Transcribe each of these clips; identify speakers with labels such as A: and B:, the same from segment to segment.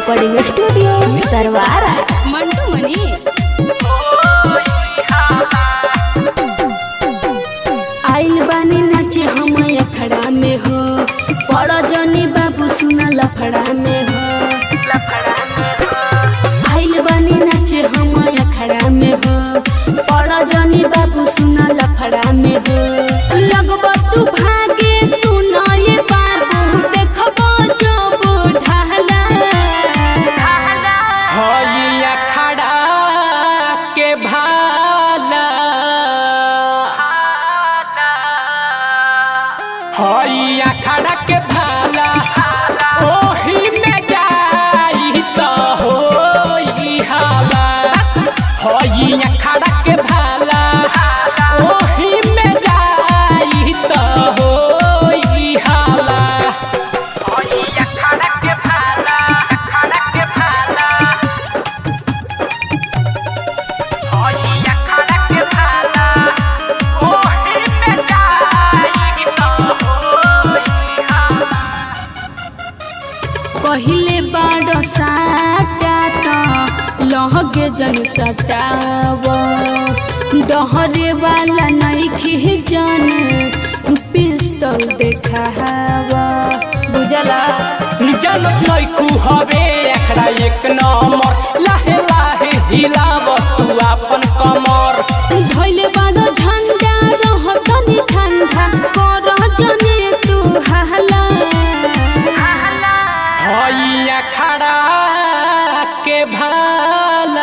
A: Recording studio दरवारा
B: मंटू मनीष
A: आइल बानी नाचे हम अखड़ा में हो पड़ जनी बाबू सुना लफड़ा में हो आइल बानी नाचे हम अखड़ा में हो पड़ जनी बाबू सुना लफड़ा में हो लगब तू भागे सुना ये बाबू देखबो जब ढाला
C: हइया खड़ा के भाला हइया खड़ा के भाला ओही में जाई त होई हाला हइया खड़ा के भाला ओही में जाई त होई हाला हइया खड़ा के भाला खड़ा के भाला हइया खड़ा के भाला ओही में जाई त होई हाला
A: पहिले बाड़ साटा त लहगे जन सटाव डहरे वाला नइखे जन पिस्तौल देखाव बुझला
C: जनत नैकू हवे एकरा एक नंबर लाहे लाहे हिलाव तू अपन कमर
A: धइले बाड़ झंडा रह तनी ठंडा कर जने तू हला
C: हइया खड़ा के भाला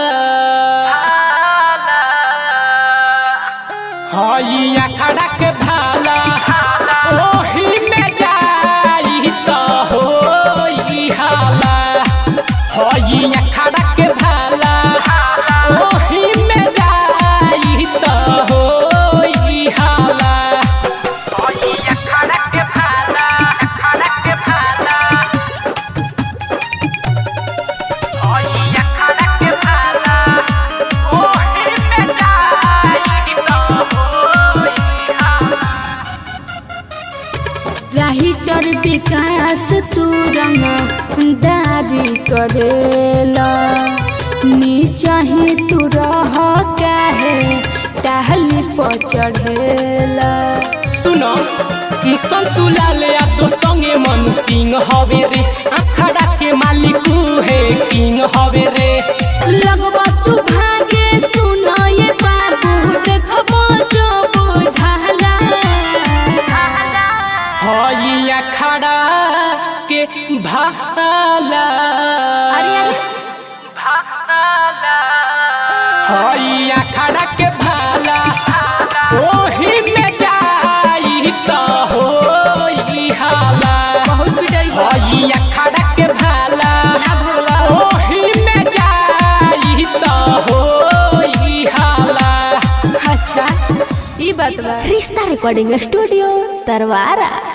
C: हइया खड़ा के भाला ओही में जाई त होई हाला हइया खड़ा के भाला ओही में जाई त होई हाला हइया खड़ा के भाला खड़ा के भाला हइया खड़ा के भाला ओही में जाई त होई हाला
A: राहिटर विकास तू रंग दारी करेला नीचा ही तू रह काहे टहली पर चढ़ेला
C: सुनो मुस्तन तू लाल या तो संगे मनु सिंह हवे रे अखड़ा के मालिक है किंग हवे रे
A: लगबा तू भागे सुनो ये बाबू देखबो जब ढाला
C: हइया खड़ा के भाला
A: अरे अरे
C: भाला हइया खड़ा के भाला ओही में जाई त होई हाला
A: बहुत पिटाई बा।
C: हइया खड़ा के भाला
A: ना भगला
C: ओही में जाई त होई हाला
A: अच्छा ई बात बा
D: रिश्ता रिकॉर्डिंग स्टूडियो दरवारा